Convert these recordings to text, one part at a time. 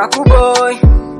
kuboy,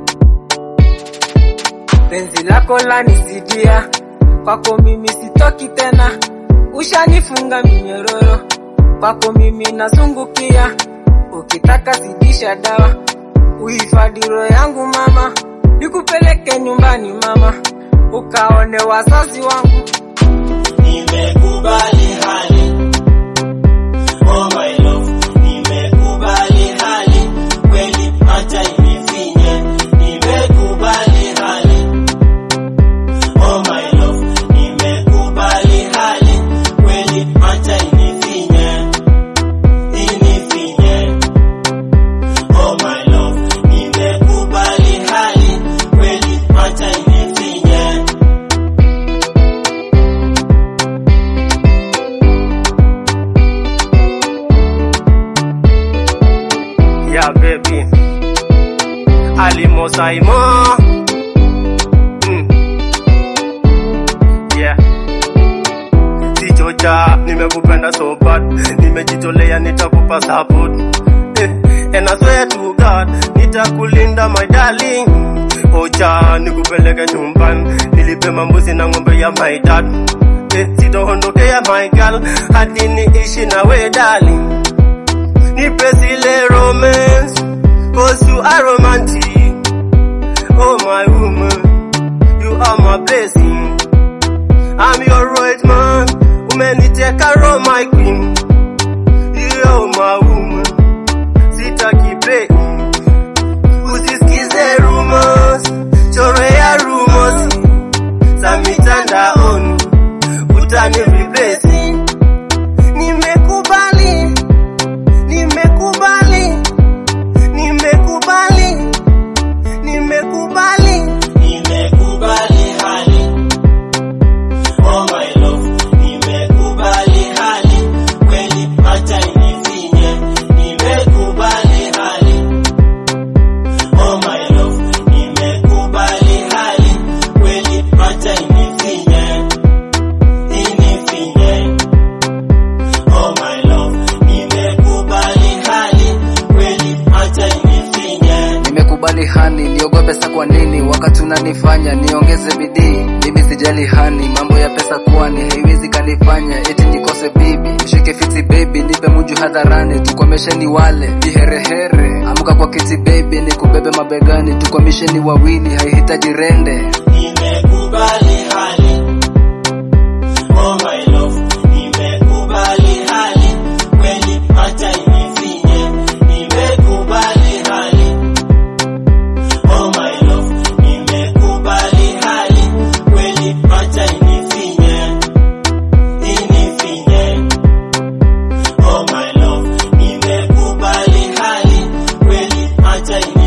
penzi lako lanisidia, kwako mimi sitoki tena, ushanifunga minyororo, kwako mimi nazungukia, ukitaka zidisha dawa, uhifadhi roho yangu mama, nikupeleke nyumbani mama, ukaone wazazi wangu. Nimekubali hali Oh my love Nimekubali hali Kweli acha inifinye Nimekubali hali Oh my love Nimekubali hali Kweli acha inifinye Inifinye Oh my love Nimekubali hali Kweli acha inifinye Yeah, baby. Alimo Saimo. Mm. Yeah. Sichocha, nimekupenda so bad. Nimejitolea nitakupa support. Eh, and I swear to God, nitakulinda my darling. Ocha, nikupeleke nyumbani. Nilipe mambuzi na ng'ombe ya my dad. Eh, sitoondokea my girl, hadi niishi na we darling. Nipe zile romance Cause you are romantic Oh my woman You are my blessing I'm your right man Umeniteka roho my queen You are my woman Sitaki play Usisikize rumors Chorea rumors Za mitandaoni Utani replace Nimekubali Nimekubali, nimekubali, nimekubali. Nimekubali hali Oh my love Nimekubali hali Kweli acha inifinye Nimekubali hali Oh my love Nimekubali hali Kweli acha inifinye Inifinye Oh my love Nimekubali hali Kweli acha inifinye Nimekubali hani, niogope pesa kwa nini? Wakati unanifanya niongeze bidii, mimi sijali hani, mambo ya pesa kwani haiwezi kanifanya eti nikose bibi. Mshike fiti baby, nipe munju hadharani, tukomesheni wale viherehere. Amka kwa kiti baby, nikubebe mabegani, tukomesheni wawili, haihitaji rende. Nimekubali hali Oh my love Nimekubali hali Kweli acha inifinye Nimekubali hali Oh my love Nimekubali hali Kweli acha inifinye Inifinye Oh my love Nimekubali hali Kweli acha inifinye